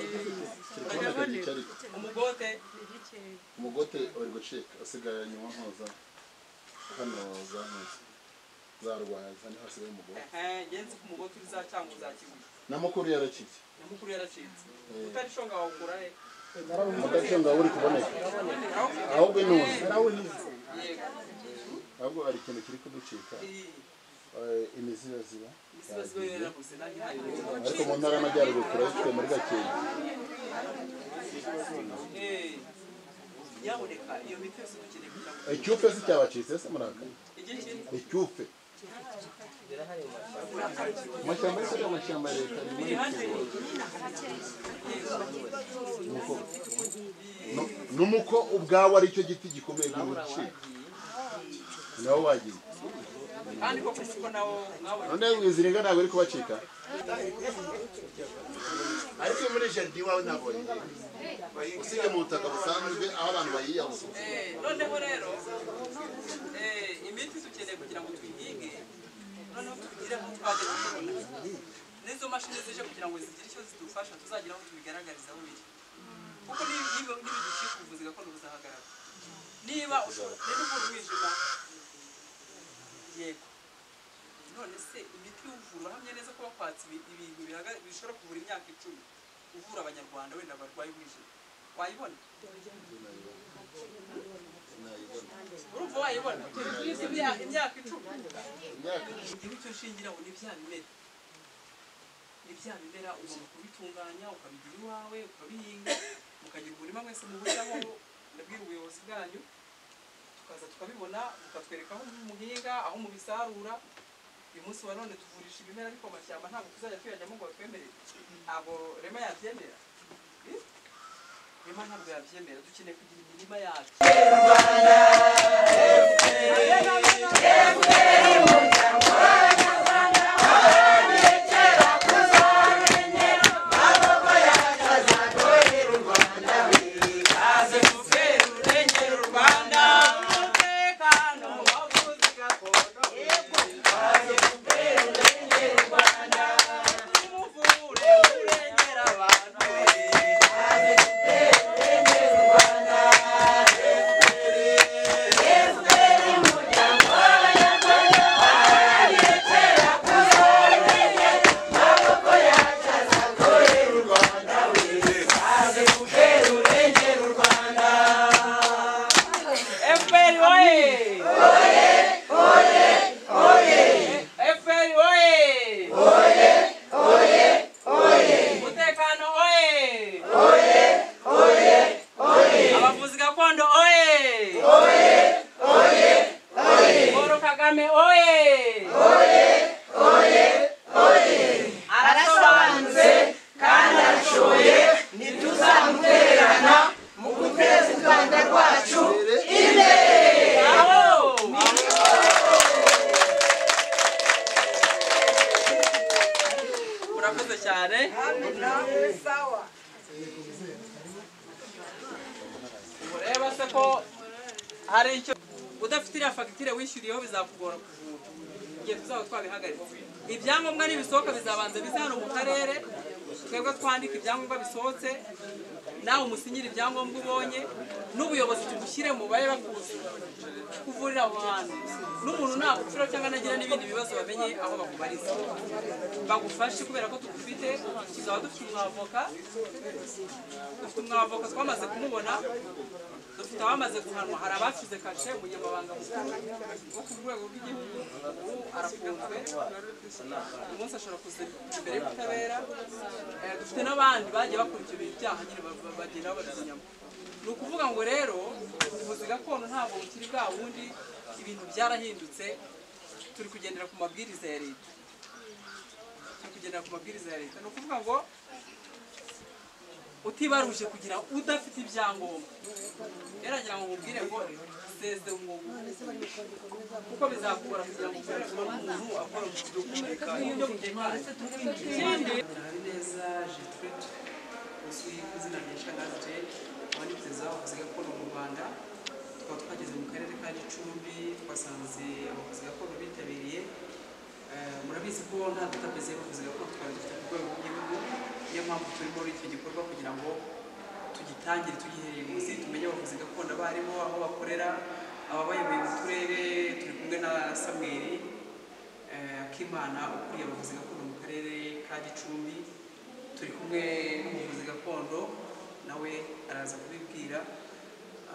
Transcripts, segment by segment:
telefone cyari umugote umugote uri gucika usigaye nyuma nkoza hano za nkoza zarwaye hano hasigaye umugote ngenzi ku mugote uriza cyangwa uzakiguye na mukuru yarakitse nyamukuru yaracitse utarishonga wawukura he mudacunga uri kuboneka ahubwo nuzi yego ahubwo hari ikintu kiri kuducika iyi eh, imizi yaziba isibazo yarabuze nanjye ntabwo ariko mu ntara y'amajyaruguru turayifite muri gakenke yaboneka iyo miti yose dukeneye kugira ngo icyufe se cyabacitse se murakara igihe kinini icyufe amashyamba yose ari amashyamba ya leta ni muri Nuko- nu- numuko ubwawe ari cyo giti gikomeye gucika nawe wagiye kandi koko kuko nawo mwabonye none wiziringa ntabwo uri kubacika ariko muri jaride iwawe nabonye usibye mu butaka busanzwe aho abantu bayiyahuza Eh, noneho rero eh, imiti dukeneye kugira ngo tuyihinge noneho tugire aho twajya tubona n'izo mashini zije kugira ngo zigire icyo zidufasha tuzagira aho tubigaragariza aho biri kuko niba- niba nibiducika ubuvuzi gakondo buzahagarara niba ushobora niba umwijima yego none se imiti y'ubuvura uhamye neza ko bakwatsa ibi- ibintu bihaga- bishobora kuvura imyaka icumi uvura abanyarwanda wenda barwaye umwijima wayibona urumva wayibona turize imyaka imyaka icumi igihe cyo shingiraho ni bya bimera ni bya bimera ugomba kubitunganya ukabigira iwawe ukabihinga mukagira umurima mwese muhuriraho ndabwira ubuyobozi bwanyu tukaza tukabibona mukatwereka aho muhinga aho mubisarura uyu munsi wa none tuvurisha ibimera ariko amashyamba ntabwo tuzajya tuyajyamo ngo batwemerere ntabwo rema yabyemera Eh? rema ntabwo yabyemera dukeneye kugira imirima yacu abavuzi gakondo oye Paul Kagame oye arasobanutse kandi arashoboye ntituzamutererana mu guteza u rwanda rwacu imbere aho urakoze cyane ureba se ko hari icyo udafite iriya fagitire wishyuriyeho bizakugora kuvura igihe tuzaba twabihagaritse ibyangombwa nibisohoka bizabanza bize hano mu karere twebwe twandika ibyangombwa bisohotse nawe umusinyira ibyangombwa ubonye n'ubuyobozi tugushyire mu babe bakuzi kuvurira aho hantu n'umuntu nagupfira cyangwa nagira n'ibindi bibazo bamenye aho bakubariza bagufashe kubera ko tugufite tuzaba dufite umwavoka dufite umwavoka twamaze kumubona dufite abamaze guhanwa hari abacuze kashe umunyamabanga mukuru wo ku rwego rw'igihugu ubu arafunzwe uyu munsi ashobora kuza imbere y'ubutabera Eh, dufite n'abandi bagiye bakurikira ibyaha nyine ba- ba- bagenda babazanyamo ni ukuvuga ngo rero ubuvuzi gakondo ntabwo bukiri bwa bundi ibintu byarahindutse turi kugendera ku mabwiriza ya leta turi kugendera ku mabwiriza ya leta ni ukuvuga ngo utibaruje kugira udafite ibyangombwa yaragira ngo mubwire ngo seze umwuga kuko bizakugora kugira ngo ukorere kuba umuntu akora mu buryo butekanye uburyo butekanye ikindi habineza jitwet uzwi ku izina rya shangazi jane abandi perezida w'abavuzi gakondo mu rwanda tukaba twageze mu karere ka gicumbi twasanze abavuzi gakondo bitabiriye Eh, murabizi ko nta database y'abavuzi gakondo twari dufite ku rwego rw'igihugu niyo mpamvu turi muri icyo gikorwa kugira ngo tugitangire tugihereye munsi tumenye abavuzi gakondo abo harimo aho bakorera ababayoboye mu turere turi kumwe na samweri eh, akimana ukuriye abavuzi gakondo mu karere ka gicumbi turi kumwe n'umuvuzi gakondo nawe araza kubibwira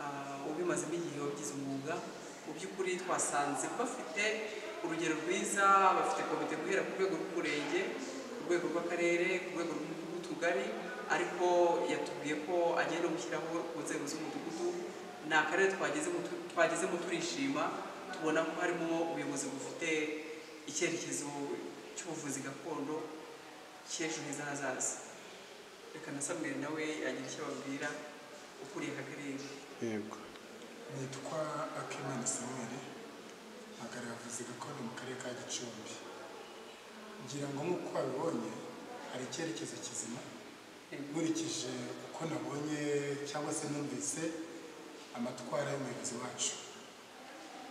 Ah, ubimazemo igihe wabigize umwuga mu by'ukuri twasanze bafite urugero rwiza bafite komite guhera ku rwego rw'umurenge ku rwego rw'akarere ku rwego rw'utugari ariko yatubwiye ko agenda gushyiraho ku nzego z'umudugudu ni akarere twagezemo tu- twagezemo turishima tubona ko harimo ubuyobozi bufite icyerekezo cy'ubuvuzi gakondo cy'ejo heza hazaza reka na samweri nawe yagira icyo ababwira ukuriye aka karere yego nitwa akimana samuel mpagarara avuzi gakondo mu karere ka gicumbi ngira ngo nk'uko wabibonye hari icyerekezo kizima nkurikije uko nabonye cyangwa se numvise amatwara y'umuyobozi wacu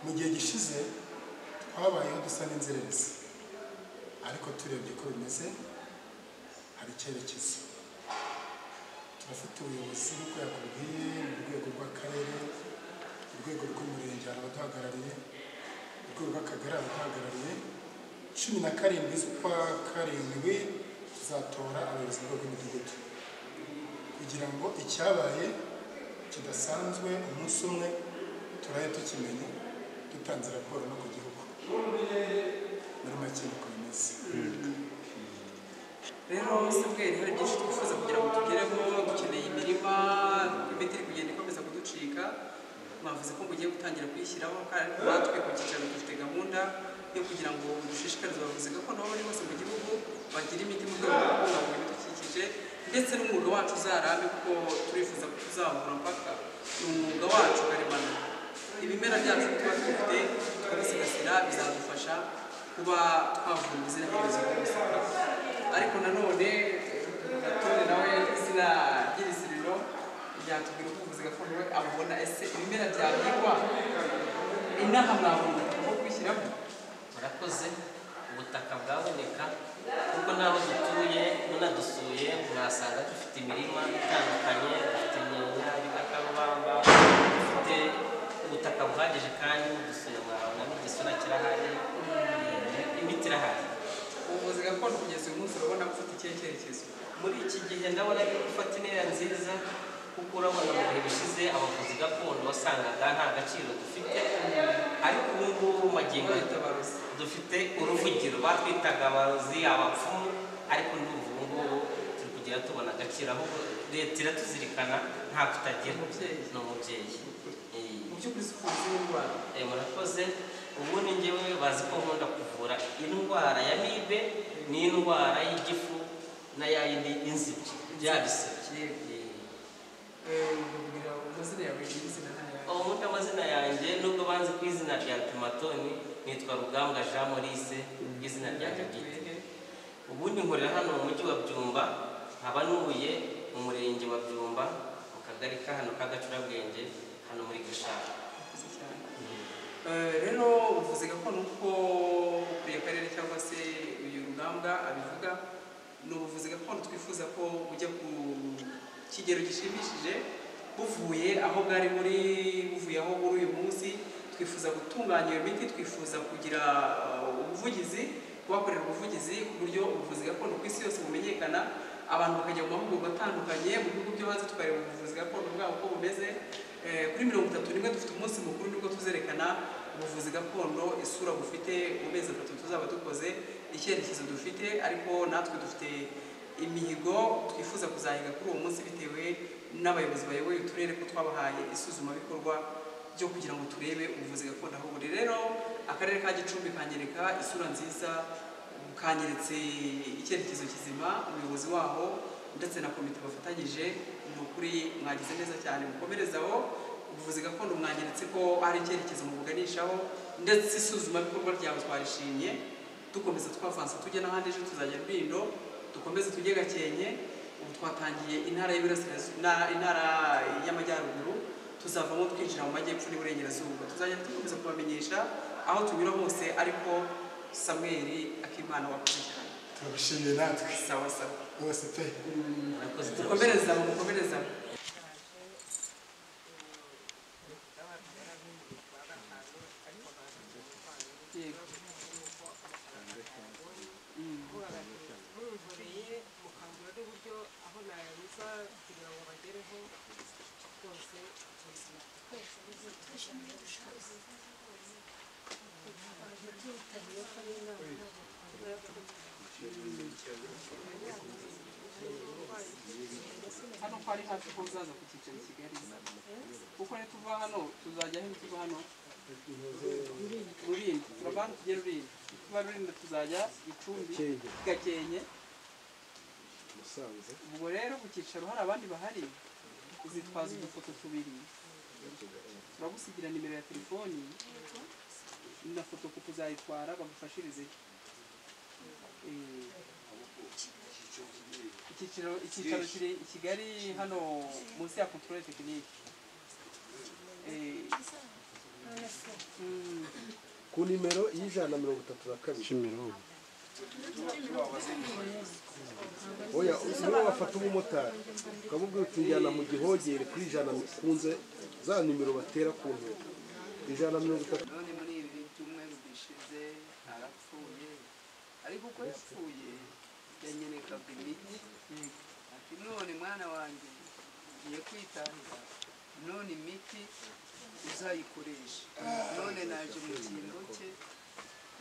mu gihe gishize twabayeho dusa n'inzererezi ariko turebye ko bimeze hari icyerekezo turafite ubuyobozi nk'uko yakubwiye mu rwego rw'akarere urwego rw'umurenge hari abaduhagarariye urwego rw'akagari abaduhagarariye cumi na karindwi z'ukwa karindwi tuzatora abayobozi mu rwego rw'imidugudu kugira ngo icyabaye kidasanzwe umunsi umwe turabe tukimenya dutanze raporo no ku gihugu muri make niko bimeze rero samweri hari byinshi twifuza kugira ngo tugereho dukeneye imirima imiti iri kugenda ikomeza kuducika mwavuze ko mugiye gutangira kuyishyiraho kandi natwe ku cyicaro dufite gahunda yo kugira ngo dushishikarize abavuzi gakondo aho bari hose mu gihugu bagire imiti mu rwego rwo kubungabunga ibidukikije ndetse n'umwuga wacu uzarambe kuko turifuza ko tuzahura mpaka ni umwuga wacu karemano ibimera byacu tuba dufite tukabisigasira bizadufasha kuba twavura ubuzira herezo bw'ubuzima ariko nanone gatore nawe izina ry'ibiziriro ryatubwira uko ubuvuzi gakondo we abubona ese ibimera byabikwa inaha mwabona aho kwishyiramo murakoze ubutaka bwaboneka kuko n'aho dutuye munadusuye mwasanga dufite imirima itandukanye dufite imyenya ibikakarubamba dufite ubutaka buhagije kandi mudusuye mwabona n'igisura kirahari eh, imiti irahari ubuvuzi gakondo kugeza uyu munsi urabona ko ufite ikihe cyerekezo muri iki gihe ndabona ari gufata intera nziza kuko urabona mu bihe bishize abavuzi gakondo wasangaga nta gaciro dufite ariko ubu ngubu magingo bita aya barozi dufite uruvugiro batwitaga abarozi abapfumu ariko ndumva ubu ngubu turi kugenda tubona agaciro ahubwo leta iratuzirikana nta tutagira Umubyeyi. ni umubyeyi Eh, mu by'ukuri si ubuvuzi n'indwara eh, murakoze ubu ni njyewe bazi ko nkunda kuvura indwara ya mibe n'indwara y'igifu na ya yindi inzibyi bya bisebye Eh, ubabwira amazina yawe n'izina ntayo ubu ngubu amazina yanjye nubwo banzi ku izina rya pimatoni nitwa rugambwa jean maurice izina rya gagite ubundi nkorera hano mu mujyi wa byumba nkaba ntuye mu murenge wa byumba mu kagari ka hano ka gacurabwenge hano muri gishaka Murakoze cyane. Eh, rero ubuvuzi gakondo uko buri karere cyangwa se uyu rugambwa abivuga ni ubuvuzi gakondo twifuza ko bujya ku kigero gishimishije buvuye aho bwari muri buvuye aho buri uyu munsi twifuza gutunganya iyo miti twifuza kugira eh, ubuvugizi kubakorera ubuvugizi ku buryo ubuvuzi gakondo ku isi yose bumenyekana abantu bakajya mu mahugurwa atandukanye mu bihugu byo hanze tukareba ubuvuzi gakondo bwabo uko bumeze Eh, kuri mirongo itatu rimwe dufite umunsi mukuru nibwo tuzerekana ubuvuzi gakondo isura bufite mu mezi atatu tuzaba dukoze icyerekezo dufite ariko natwe dufite imihigo twifuza kuzahiga kuri uwo munsi bitewe n'abayobozi bayoboye uturere ko twabahaye isuzumabikorwa byo kugira ngo turebe ubuvuzi gakondo aho buri rero akarere ka gicumbi kanyereka isura nziza kanyeretse icyerekezo kizima umuyobozi waho ndetse na komite bafatanyije ni ukuri mwagize neza cyane mukomerezaho ubuvuzi gakondo mwanyeretse ko hari icyerekezo mubuganishaho ndetse isuzumabikorwa ryawe twarishimye dukomeza twavansa tujya n'ahandi ejo tuzajya rwindo dukomeze tujye gakenke ubu twatangiye intara y'Iburasirazuba- na- intara y'amajyaruguru tuzavamo twinjira mu majyepfo n'iburengerazuba tuzajya dukomeza kubamenyesha aho tunyura hose ariko samweri akimana wakoze cyane turabishimiye natwe sawa sawa rwose pe murakoze dukomereza mukomereza nkoreye mukambura n'uburyo aho nanyuza kugira ngo bagereho rwose ubuzima hano ko ari hafi ko uzaza ku cyicaro i kigali kuko nituva hano tuzajya aho tuva hano rurindi turava hano tujye rurindi tuba rurindi tuzajya gicumbi gakenke ubwo rero ku cyicaro hari abandi bahari uzitwaza udufoto tubiri turagusigira nimero ya telefoni na foto kuko uzayitwara bagufashirizeho Eh, icyiciro icyicaro kiri i kigali hano munsi ya controle tekinike ku nimero y'ijana na mirongo itatu na kabiri oya niba wafata umumotari ukamubwira uti njyana mu gihogere kuri ijana mikunze za nimero batera ku ntego ijana na mirongo itatu none muri ibi byumweru bishize arapfuye ariko uko yapfuye yanyerekaga imiti ati none mwana wanjye ugiye kwitanga none imiti uzayikoresha none naje mu kingo cye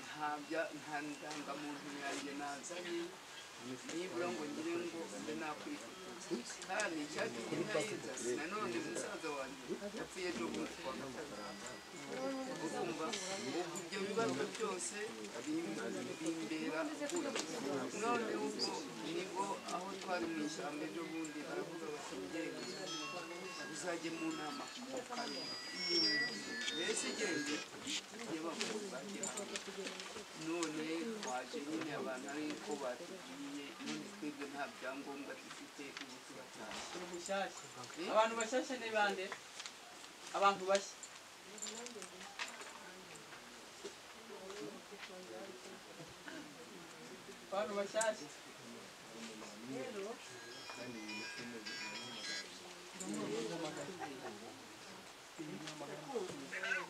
nta bya- nta ndangamuntu yanjye nazanye nibura ngo ngire ngo mbe nakwifotoza kandi icyatumye ntayizasi nanone musaza wanjye yapfuye ejo bundi kuwa gatandatu urumva ubwo ibyo bibazo byose bim- bimbera ubwoba none ubwo nibwo aho twari mu ishyamba ejo bundi baravuga bati "Genda, uzajye mu nama ku kabiri." mbese gende yabavuga none twaje nyine abantu ariko batubwiye none twebwe nta byangombwa dufite ubu turatashye Eh? abantu bashyashya ni bande abantu bashya abantu bashyashya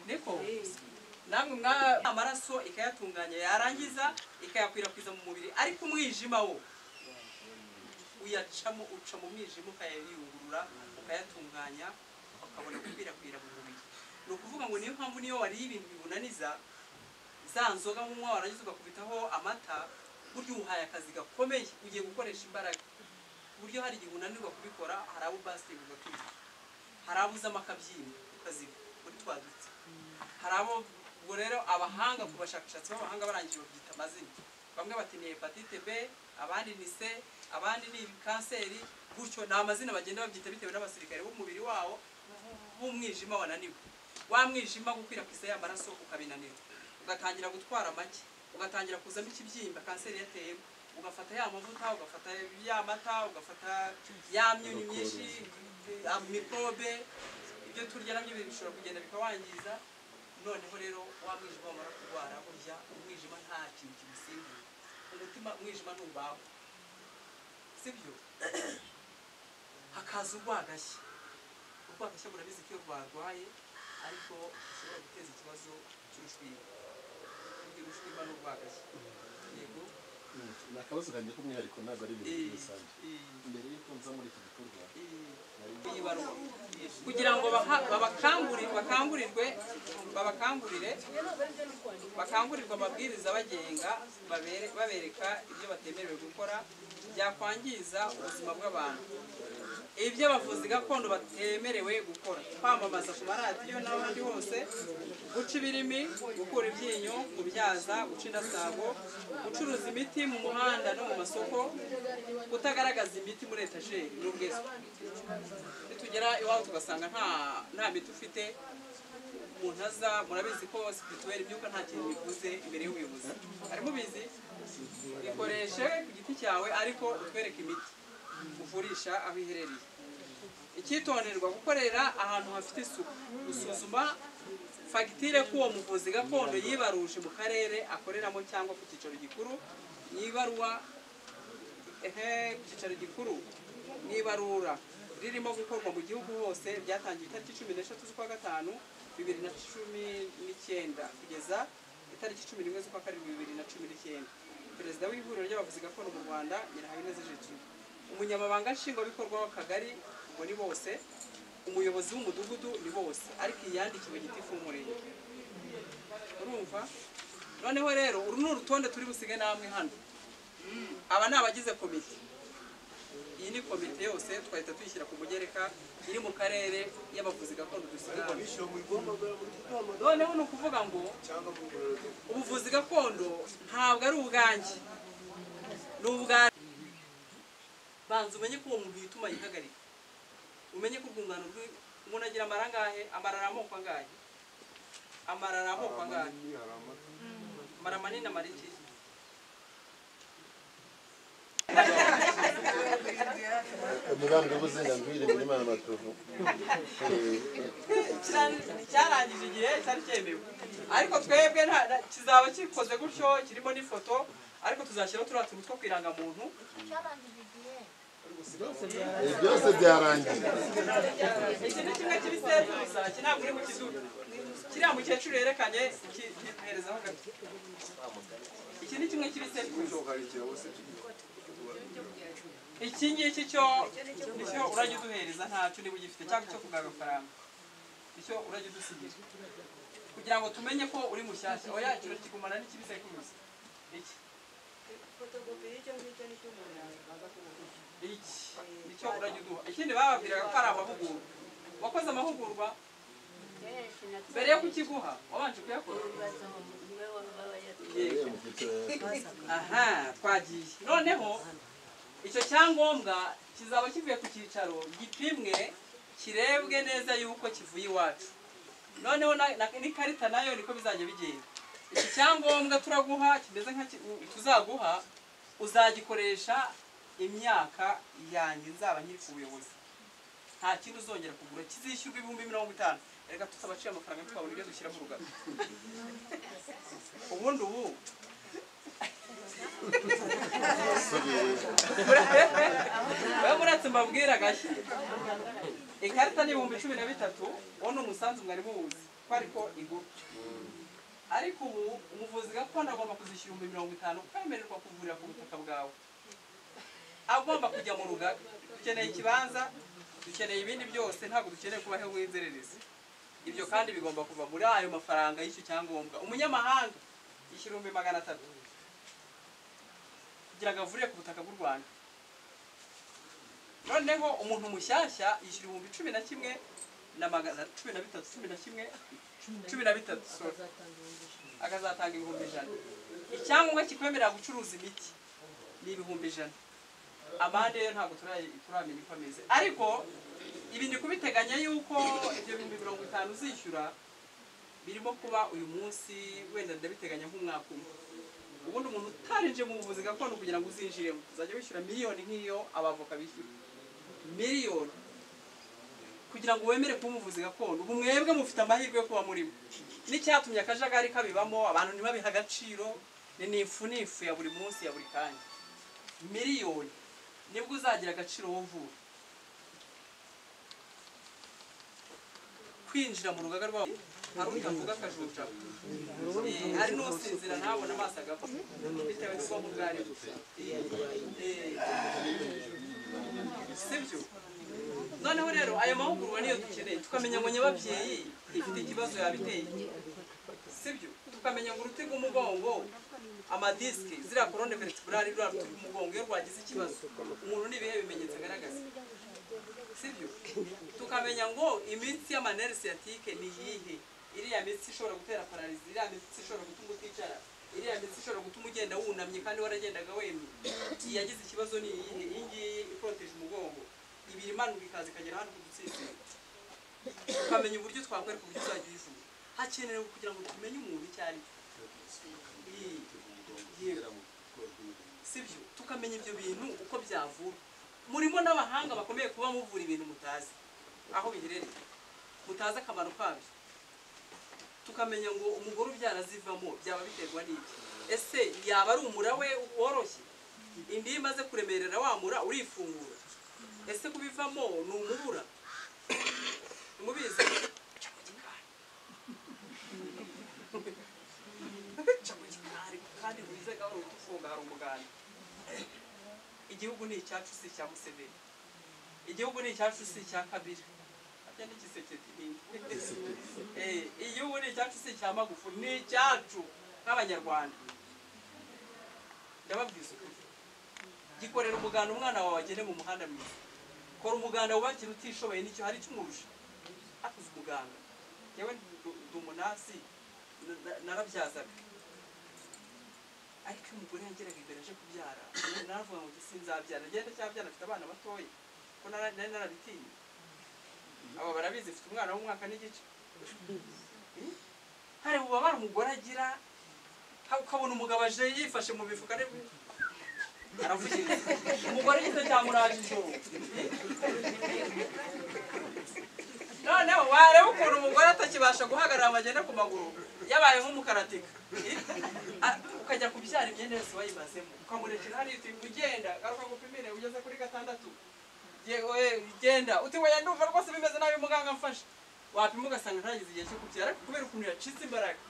niko namwe mwa amaraso ikayatunganya yarangiza ikayakwirakwiza mu mubiri ariko umwijima wo uyacamo uca mu mwijima ukayayungurura ukayatunganya ukabona gukwirakwira mu mubiri ni ukuvuga ngo niyo mpamvu niyo wariye ibintu bibunaniza za nzoga nk'umwa warangiza ugakubitaho amata burya uhaye akazi gakomeye ugiye gukoresha imbaraga buryo hari igihe unanirwa kubikora hari abo basitiri ugakwiye hari abo uzamo akabyina ukaziba muri twa duti hari abo ubwo rero abahanga ku bashakashatsi b'abahanga barangije babyita amazina bamwe bati ni hepatite b abandi ni c abandi ni kanseri gutyo ni amazina bagenda babyita bitewe n'abasirikare b'umubiri wawo b'umwijima wananiwe wa mwijima gukwirakwiza ya maraso ukabinanira ugatangira gutwara make ugatangira kuzamo ikibyimba kanseri yateyemo ugafata ya mavuta ugafata ya mata ugafata ya myunyu myinshi mikorobe ibyo turya nabyo bishobora kugenda bikawangiza noneho rero wa mwijima wamara kurwara burya umwijima nta kintu kimusimbura umutima umwijima ntubaho sibyo hakaza urwagashya urwagashya murabizi ko iyo rwarwaye ariko rushobora guteza ikibazo cy'urushwima burya urushwima n'urwagashya yego ni akabazo kanjye k'umwihariko ntabwo ari ibintu bisanzwe mbere y'uko nza muri iki gikorwa iyi baruwa kugira ngo baha- babakangurire bakangurirwe babakangurire bakangurirwe amabwiriza abagenga babere- babereka ibyo batemerewe gukora byakwangiza ubuzima bw'abantu ibyo abavuzi gakondo batemerewe gukora kwamamaza ku maradiyo n'ahandi hose guca ibirimi gukura ibyinyo kubyaza guca indasago gucuruza imiti mu muhanda no mu masoko kutagaragaza imiti muri etajeri n'ubwizwe nitugera iwabo tugasanga nta nta miti ufite umuntu aza murabizi ko sipirituweri imyuka nta kintu bivuze imbere y'ubuyobozi harimo ubizi ikoreshe ku giti cyawe ariko utwereke imiti uvurisha aho iherereye icyitonderwa gukorera ahantu hafite isuku gusuzuma fagitire ko uwo muvuzi gakondo yibaruje mu karere akoreramo cyangwa ku cyicaro gikuru ni ibaruwa ehe ku cyicaro gikuru n'ibarura ririmo gukorwa mu gihugu hose ryatangiye itariki cumi n'eshatu z'ukwa gatanu bibiri na cumi n'icyenda kugeza itariki cumi n'imwe z'ukwa karindwi bibiri na cumi n'icyenda perezida w'ihuriro ry'abavuzi gakondo mu rwanda nyirahabineza jetu umunyamabanga nshingwabikorwa w'akagari ubwo ni bose umuyobozi w'umudugudu ni bose ariko iyandikiwe gitifu w'umurenge urumva noneho rero uru ni urutonde turi busige namwe hano aba ni abagize komite iyi ni komite yose twahita tuyishyira ku mugereka iri mu karere y'abavuzi gakondo dusigagamo noneho ni ukuvuga ngo ubuvuzi gakondo ntabwo ari ubwanjye ni ubwa banza umenye ko uwo muntu yituma yihagarika umenye ko urwungano rwe umuntu agira amara angahe amara ari amoko angahe amara ari amoko angahe amara manini amara iki umugambwe w'ubuzima ngwire muri mana matovu cyarangije igihe cyari cyemewe ariko twebwe nta- nta- kizaba gikoze gutyo kirimo n'ifoto ariko tuzashyiraho turiya tuntu two ku irangamuntu ibi byose byarangiye iki ni kimwe cy'ibisenzi gusa iki ntabwo uri bukizuke kiriya mukecuru yerekanye iki ntiherezaho gato iki ni kimwe cy'ibisenzi gusa iki ngiki cyo icyo urajya uduhereza ntacyo niba ugifite cyangwa icyo kugaba amafaranga icyo urajya udusigira kugira ngo tumenye ko uri mushyashya oya ikiro kigumana n'ikibisekuru iki iki nicyo urajya uduha ikindi bababwiraga ko ari amahugurwa wakoze amahugurwa mbere yo kukiguha wabanje kuyakora yego aha twagiye noneho icyo cyangombwa kizaba kivuye ku cyicaro gipimwe kirebwe neza yuko kivuye iwacu noneho na- na- n'ikarita nayo niko bizajya bigenda iki cyangombwa turaguha kimeze nka ki- u- tuzaguha uzagikoresha imyaka yanjye nzaba nkiri ku buyobozi nta kindi uzongera kugura kizishyurwa ibihumbi mirongo itanu reka tutabacira amafaranga twabona ibyo dushyira mu rugano ubundi ubu we muretse mbabwira gashya ikarita ni ibihumbi cumi na bitatu uwo ni umusanzu mwari muwuzi ko ariko igura ariko ubu umuvuzi gakondo agomba kuzishyura ibihumbi mirongo itanu kwemererwa kuvurira ku butaka bwawe agomba kujya mu rugaga dukeneye ikibanza dukeneye ibindi byose ntabwo dukeneye kubaho w'inzererezi ibyo kandi bigomba kuva muri ayo mafaranga y'icyo cyangombwa umunyamahanga yishyura ibihumbi magana atatu kugira ngo avurire ku butaka bw'u rwanda noneho umuntu mushyashya yishyura ibihumbi cumi na kimwe na magana cumi na bitatu cumi na kimwe cumi na bitatu sorry. akazatanga ibihumbi ijana icyangombwa kikwemerera gucuruza imiti ni ibihumbi ijana amande yo ntabwo turayi- turamenya uko ameze ariko ibi ni kubiteganya yuko ibyo bihumbi mirongo itanu uzishyura birimo kuba uyu munsi wenda ndabiteganya nk'umwaka umwe ubundi umuntu utarinjiye mu buvuzi gakondo kugira ngo uzinjiremo uzajya wishyura miliyoni nk'iyo abavoka bishyura miliyoni kugira ngo wemere kuba umuvuzi gakondo ubu mwebwe mufite amahirwe yo kuba murimo n'icyatumye akajagari kabibamo abantu ntibabihe agaciro ni nifu nifu ya buri munsi ya buri kanya miliyoni nibwo uzagira agaciro wowe uvura kwinjira mu rugaga rwabo hari utavuga akajuja Eh, hari n'usinzira ntabona amaso agapfa bitewe n'ubwonko ubwo ari bwo. Eh, eh, sibyo noneho rero ayo mahugurwa niyo dukeneye tukamenya ngo nyababyeyi ifite ikibazo yabiteye sibyo tukamenya ngo uruti rw'umugongo amadisike ziriya korone veritebrali ruriya ruti rw'umugongo iyo rwagize ikibazo umuntu ni ibihe bimenyetso agaragaza sibyo tukamenya ngo imitsi y'amaneri siyatike ni iyihe iriya mitsi ishobora gutera pararizi iriya mitsi ishobora gutuma uticara iriya mitsi ishobora gutuma ugenda wunamye kandi waragendaga wemye iyi yagize ikibazo ni iyihe iyi ngiyi iporoteje umugongo ibiri imanuka ikaza ikagera hano ku dutsitsi tukamenya uburyo twakwereka uburyo uzajya uyivura hakenewe kugira ngo tumenye umuntu icyo ari cyo Yego. sibyo tukamenya ibyo bintu uko byavura murimo n'abahanga bakomeye kuba muvura ibintu mutazi aho biherereye mutazi akamaro kabyo tukamenya ngo umugore ubyara azivamo byaba biterwa n'iki ese yaba ari umura we woroshye indi iyo imaze kuremerera wamura urifungura ese kubivamo ni umubura mubizi Ca mu gikari, kandi wize gahoro utufunga hari umuganda igihugu ni icyacu si icya museveni igihugu ni icyacu si icya kabiri harya n'igiseketi igihugu ni icyacu si icya magufu ni icyacu nk'abanyarwanda ndababwiza ukuri gikorera umuganda umwana wawe agende mu muhanda mwiza kora umuganda wubakira utishoboye nicyo hari icyumurusha hakuze umuganda yewe ndi umunasi na- narabyazaga ariko iyo umugore yageraga imbere aje kubyara naravuga ngo sinzabyara ngenda cyabyara afite abana batoya ko nara- nari narabitinye aba barabizi mfite umwana w'umwaka n'igice Eh? hari ububabare umugore agira ha- ukabona umugabo aje yifashe mu bifuka ari aravugiriza umugore gito cyamuraje ijoro Eh? noneho wareba ukuntu umugore atakibasha guhagarara ngo agende ku maguru yabaye nk'umukaratika Eh? A- ukajya kubyara imyenda yose wayibazemo ukamurekera hariya uti ugenda garuka gupimire ugeze kuri gatandatu yewe genda uti weya ndumva rwose bimeze nabi muganga mfashe wapima ugasanga ntagize igihe cyo kubyara ariko kubera ukuntu yacitse imbaraga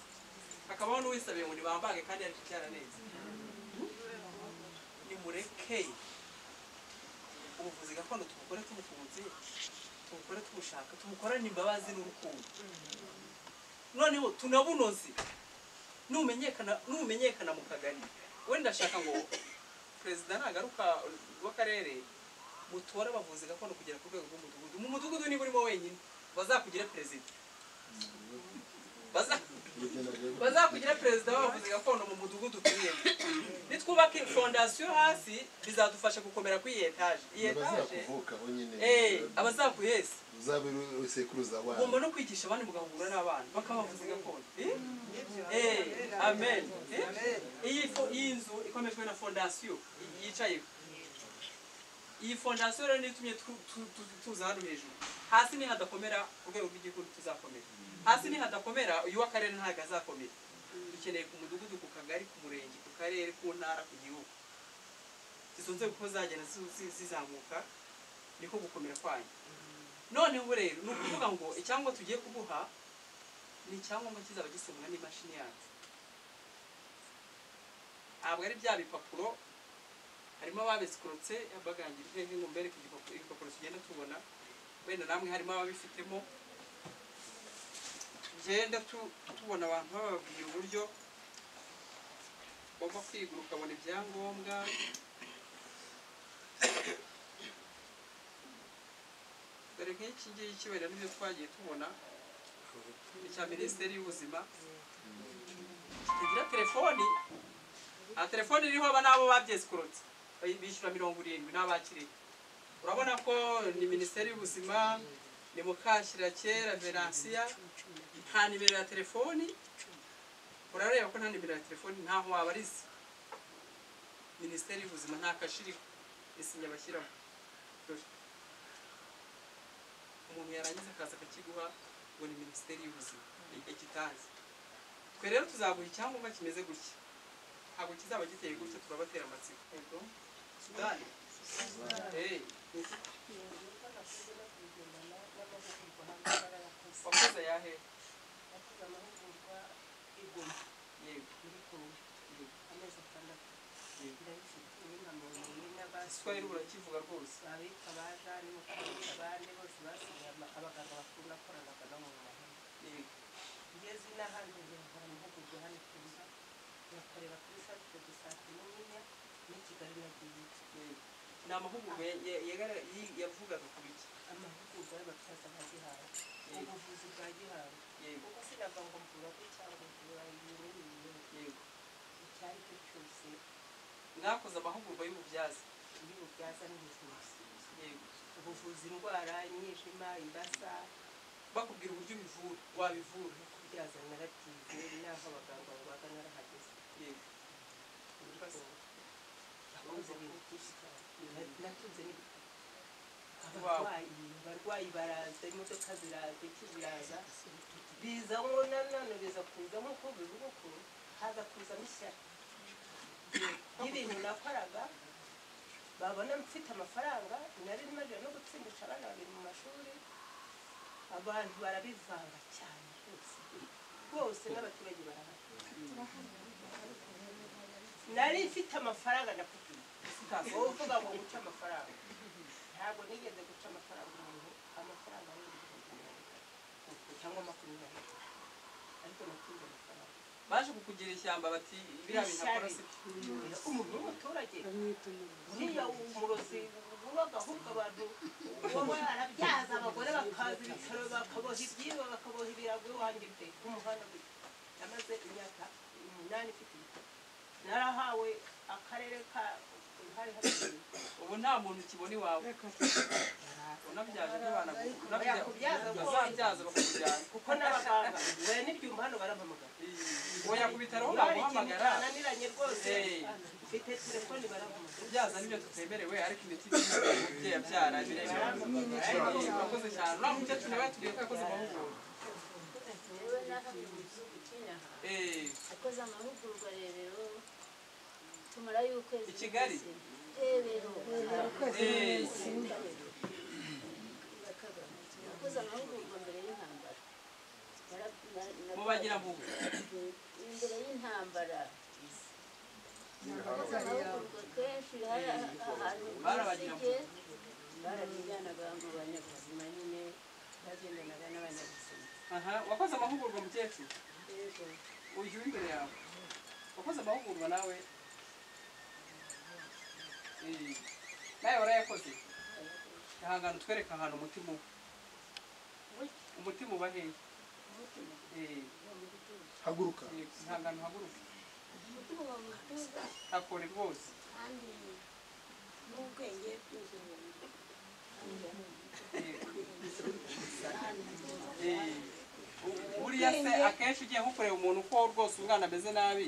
hakabaho n'uwisabiye ngo nibambange kandi ari kubyara neza nimureke ubuvuzi gakondo tubukore tubukunze tubukore tubushaka tubukorane imbabazi n'urukundo noneho tunabunoze numenyekana numenyekana mu kagari we ndashaka ngo perezida nagaruka w'akarere mutore abavuzi gakondo kugera ku rwego rw'umudugudu mu mudugudu niba urimo wenyine bazakugira perezida Baza- bazakugira perezida w'abavuzi gakondo mu mudugudu utuyemo nitwubaka fondasiyo hasi bizadufasha gukomera kuri iyi etaje iyi etaje abazakuvuka bonyine eh, abazakuheza uzaba usekuruza ugomba wabo no kwigisha abandi mugahura n'abana bakabavuzi gakondo Eh? Eh, amen Eh? iyi fo- iyi nzu ikomejwe na fondasiyo yicayeho iyi fondasiyo rero niyo itumye tu- tu- tu- tuza hano hejuru hasi ni hadakomera ku rwego rw'igihugu tuzakomera hasi ni hadakomera uyu w'akarere ntabwo azakomera dukeneye ku mudugudu ku kagari ku murenge ku karere ku ntara ku gihugu izo nzego uko zagenda zi- zi- zizamuka niko gukomera kwanyu none ubu rero ni ukuvuga ngo icyangombwa tugiye kuguha ni icyangombwa kizaba gisimwa n'imashini yacu ntabwo ari bya bipapuro harimo ababizikorotse bagangira hehe ngo mbereke igipapuro ibipapuro tugenda tubona wenda namwe harimo ababifitemo tugenda tu- tubona abantu bababwira uburyo bagomba kwiga ukabona ibyangombwa dore nk'iki ngiki wenda nibyo twagiye tubona icya minisiteri y'ubuzima kitagira telefoni aha telefoni iriho aba nabo babyesikorotse Bayi- bishyura mirongo irindwi n'abakiriye urabona ko ni minisiteri y'ubuzima ni mukashirakera veransiya nta nimero ya telefoni urareba ko nta nimero ya telefoni ntaho wabariza minisiteri y'ubuzima nta kashiriho isinya bashyiraho Dore. umuntu yarangiza akaza akakiguha ngo ni minisiteri y'ubuzima ikitazi twe rero tuzaguha icyangombwa kimeze gutya ntabwo kizaba giteye gutya turabatera amatsiko Yego. sudani Eh, wakoze ayahe yego igiswahili urakivuga rwose Yego. ngeze n'ahandi nkora amahugurwa hano kuza bakareba kuri santire de sante n'umwenya n'i kigali nagiye ni amahugurwa ya- ya- yagara- yi- yavugaga ku biki amahugurwa y'ababyaza nka gihanga ubuvuzi bwa gihanga yego kuko sinavuga ngo mvura bwe cyangwa mvura ibintu n'ibinyobwa yego icyo ari cyo cyose mwakoze amahugurwa y'ububyaza iyo ububyaza n'ubuvuzi yego ubuvuzi indwara imyijima imbasa bakubwira uburyo ubivura wabivura no kubyaza narabyize n'aho abaganga babaga narahageze yego nakunze ibintu byinshi cyane natunze n'ibitabo Wow. abarwayi abarwayi baraza imodoka ziraza iki biraza biza ngo nanone biza kuza nk'uko bivuga uko haza kuzamo ishyari y'ibintu nakoraga babona mfite amafaranga nari maze no gutsindisha abana babiri mu mashuri abantu barabivanga cyane rwose rwose n'abaturage barahari nari mfite amafaranga na kugura wowe uvuga ngo guca amafaranga ntabwo nigeze guca amafaranga umuntu amafaranga ari ibihumbi mirongo itatu cyangwa makumyabiri ariko natunze amafaranga baje kukugira ishyamba bati biriya bintu akora si byo umuntu w'umuturage uriya umurozi ubaga ahubwo abantu baba barabyaza abagore bakaza ibitaro bakaboha ibyibo bakaboha ibirago iwanjye pe ku muhanda gutya namaze imyaka umunani ifite ibitaro narahawe akarere ka hari hari ubu nta muntu ukibona iwawe unabyaje ntibanagura Yakubyaza ko- unabyaza bakakujyana kuko n'abaganga bari n'ibyuma hano barampamagara woya ku bitaro aho hari ikintu baguhamagara cyananiranye rwose Eh. mfite telefoni barampamagara kubyaza nibyo tutemerewe ariko imiti itiriwe umubyeyi abyara biremewe ariko urakoze cyane uriya mukecuru nawe yatubwiye ko yakoze amahugurwa yewe n'ahandi mu gihugu cy'inaha Eh, akoze amahugurwa rebero tumarayo ukwezi I Kigali? kose. rebero eh, akoze amahugurwa mbere y'intambara Nara- na- na- mubagira mbuga imbere y'intambara akoze amahugurwa kenshi hari ahantu Barabagira bisige barabijyanaga mu banyabuzima nyine bagendanaga n'abanyabuzima aha wakoze amahugurwa mukecuru rero uyu w'imbere yawe wakoze amahugurwa nawe Eh, nawe warayakoze ihangane utwereke ahantu umutima uba umutima uba hehe Eh, haguruka eh, ihangane uhaguruke umutima uba mu gituza hakore rwose kandi n'ubwenge bw'inzozi Eh, Eh, buriya se akenshi ugiye nko kureba umuntu ko rwose umwana ameze nabi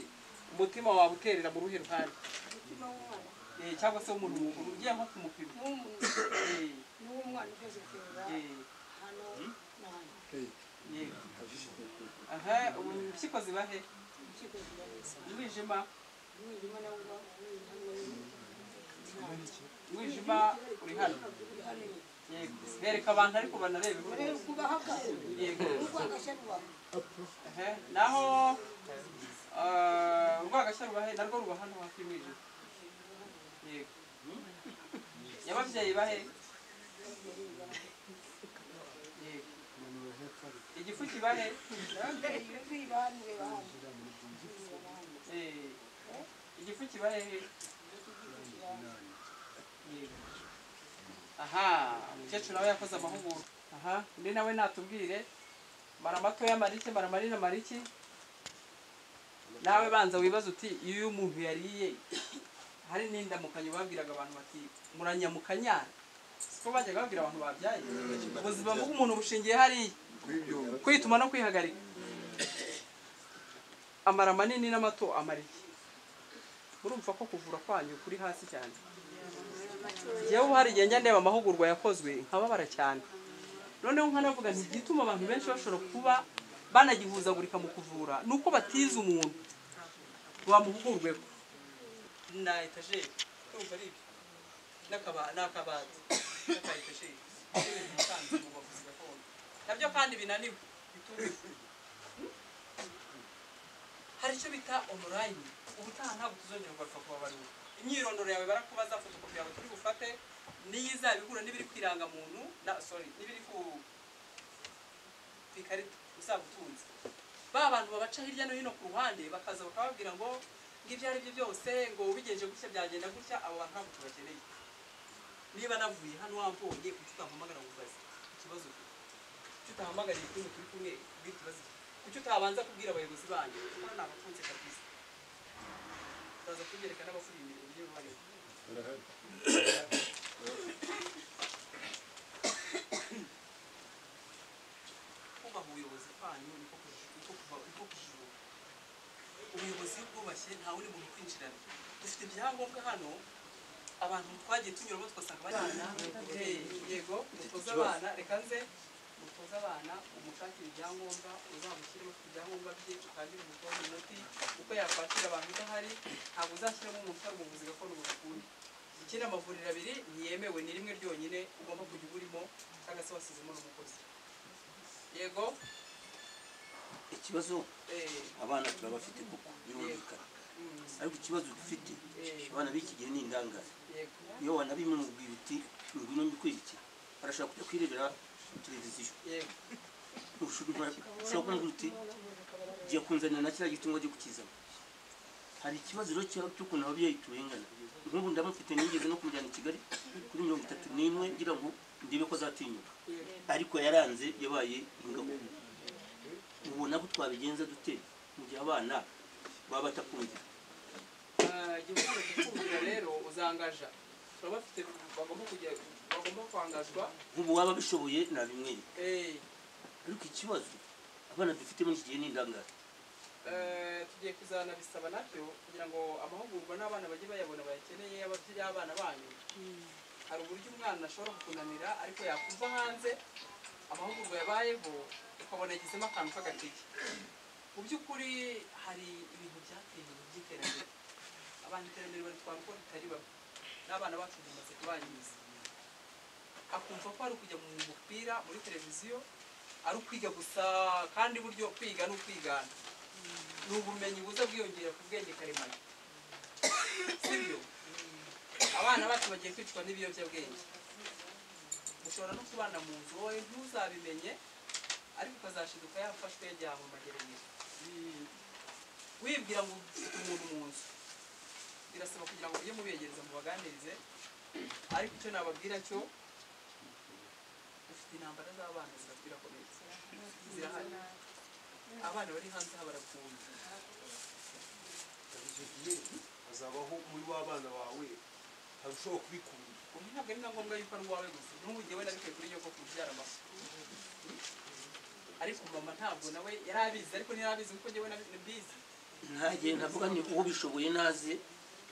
umutima wawe uterera mu ruhe ruhande umutima w'umwana Eh, cyangwa se umuntu mukuru ugiye nko kumupima Eh, n'uw'umwana ukoze kureba eh, hano na hano eh. aha ubu impyiko ziba he mu kigo kigaragaza umwijima umwijima nawo uba uri hamwe n'intango umwijima uri hano uri hano nyine yego bereka abantu ariko banarebe urebe kubahagaze yego urwagashya rwawe Ehe, naho ah, urwagashya ruba he narwo ruba hano hafi y'umwijima yego nyababyeyi bahe yego igifu kibahe Eh, igifu kibahe he Yego. aha umukecuru nawe yakoze amahugurwa aha undi nawe natubwire mara matoya marike mara manini marike nawe banza wibaza uti iyo umuntu yariye hari n'indamukanyo babwiraga abantu bati muranyamukanyara siko bajyaga babwira abantu babyaye ubuzima bw'umuntu bushingiye hariya kwituma no kwihagarika amara manini n'amato amara iki murumva ko kuvura kwanyu kuri hasi cyane yewe hari igihe njya ndeba amahugurwa yakozwe nkababara cyane noneho nkanavuga nti igituma abantu benshi bashobora kuba banagihuzagurika mu kuvura ni uko batize umuntu bamuhugurweho na etajeri urumva ari ibyo N'akaba- n'akabati n'aka etajeri n'ibintu bisanzwe mu bavuzi gakondo nabyo kandi binaniwe bitumiwe hari icyo bita onorayini ubutaha ntabwo tuzongera kugaruka kuba bariwe imyirondoro yawe barakubaza fotokopi yawe turi bufate niyo izaba ihura n'ibiri ku irangamuntu na sorry n'ibiri ku ku ikarita uzaba utunze ba bantu babaca hirya no hino ku ruhande bakaza bakababwira ngo ngo ibyo ari byo byose ngo ubigenje gutya byagenda gutya abo bantu ntabwo tubakeneye niba navuye hano wambonye kuki utampamagara ngo ubaze ikibazo ufite kuki utahamagariye ukuntu turi kumwe kubwira ikibazo ufite kuki utabanza kubwira abayobozi banyu kuko ni abakunze kabisa uraza kubyereka n'abakuriye imirimo niyo barimo kubaha ubuyobozi bwanyu niko kuji- niko kuba- niko kujijuka ubuyobozi iyo bwubashye nta wundi muntu kwinjirana dufite ibyangombwa hano abantu twagiye tunyuramo tugasanga bajyana Eh, yego mutoze abana reka nze mutoze abana umushakire ibyangombwa uzamushyiremo afite ibyangombwa bye ukandire umutoza inoti uko yakwakira abantu udahari ntabwo uzashyiramo umuntu utari umuvuzi gakondo ngo ukundi ikindi amavuriro abiri ntiyemewe ni rimwe ryonyine ugomba kujya uba urimo cyangwa se wasizemo n'umukozi yego ikibazo eh, abana turabafite kuko birumvikana ariko ikibazo dufite abana b'iki gihe ni indangare yego iyo wanabimubwira uti ngwino mbikurikira barashaka kujya kwirebera televiziyo yego ushobora kumubwira uti jya kunzanira na kiriya gitungo ajye kukizana hari ikibazo rero cya- cy'ukuntu ababyeyi turengana nk'ubu ndamufite nigeze no kumujyana i kigali kuri mirongo itatu n'imwe ngira ngo ndebe ko azatinyuka ariko yaranze yabaye ingabo ubona ko twabigenza dute mu gihe abana baba batakumvira Ah, igihe umaze kukumvira rero uzangaja baba bafite bagomba kujya bagomba kwangazwa nk'ubu waba abishoboye nabimwenye eh, ariko ikibazo abana dufite muri iki gihe ni indangare eh, tugiye kuzanabisaba nabyo kugira ngo amahugurwa n'abana bajye bayabona bayakeneye ababyeyi abana banyu hari uburyo umwana ashobora kukunanira ariko yakumva hanze amahugurwa yabayeho ukabona yagizemo akantu k'agatege mu by'ukuri hari ibintu byateye ibintu by'iterambere abantu iterambere baritwara uko ritari bamwe n'abana bacu bimaze kubanyuza akumva ko ari ukujya mu mupira muri televiziyo ari ukwiga gusa kandi buryo kwiga ni ukwigana ni ubumenyi buza bwiyongera ku bwenge karemano sibyo abana bacu bagiye kwicwa n'ibiyobyabwenge ushobora no kubana mu nzu wowe ntuzabimenye ariko ukazashiduka yafashwe yajyanwe mu magerageza wibwira ngo ufite umuntu mu nzu birasaba kugira ngo ujye mubegereza mubaganirize ariko icyo nababwira cyo ufite intambara z'abana zirakwirakomeye zirahari abana bari hanze aha barakunze icyo gihe hazabaho muri wa bana bawe harushaho kubikunda ubu ntabwo ari na ngombwa yuko ari uwawe gusa n'ubu njyewe nabikuye kuri yo ko kubyara amaso ariko mama ntabwo nawe yari abizi ariko ntiyarabizi kuko njyewe nabi- mbizi ntajye ntavuga ni uwo bishoboye naze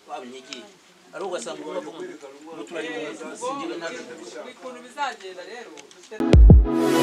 wabinyegiye ari ugasanga ubavuga ngo turari mu nzu ubwo singewe ntabwo ukuntu bizagenda rero dufite